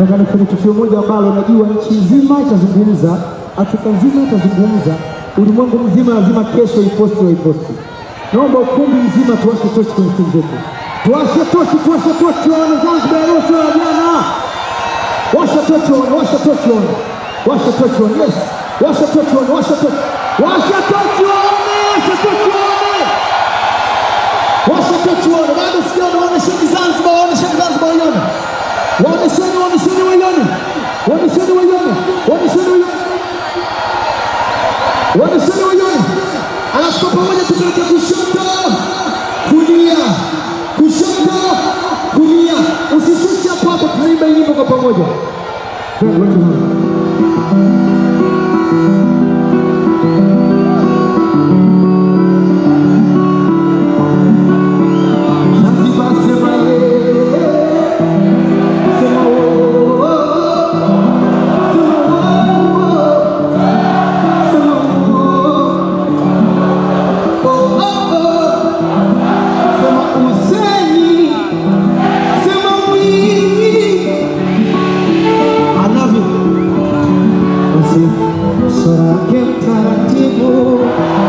nataka nifanye tukio moja ambalo najua nchi nzima itazungumza, Afrika nzima itazungumza, ulimwengu mzima lazima kesho iposti waiposti. Naomba ukumbi mzima tuwashe tochi kwenye simu zetu, tuwashe tochi, tuwashe tochi, waone Zanzibar ya Roso ya jana. Washa tochi waone, washa tochi waone, washa tochi waone, yes, washa tochi waone, washa tochi, washa tochi waone, washa tochi waone, washa tochi waone, bado sijaona, waonesheni Zanzibar, waonesheni Zanzibar waione, waonesheni, waonesheni waione, waonesheni waione, waonesheni waione, waonesheni waione, alafu kwa pamoja tupeleke kushoto, kulia, kushoto, kulia, usishushe hapo hapo, tunaimba hii nyimbo kwa pamoja. Twende, twende, twende. Zanzibar sema yeye, sema oh, oh, oh, sema oh, oh, sema oh, oh, oh, oh, sema Huseni, sema Mwinyi. I love you. Basi sura yake mtaratibu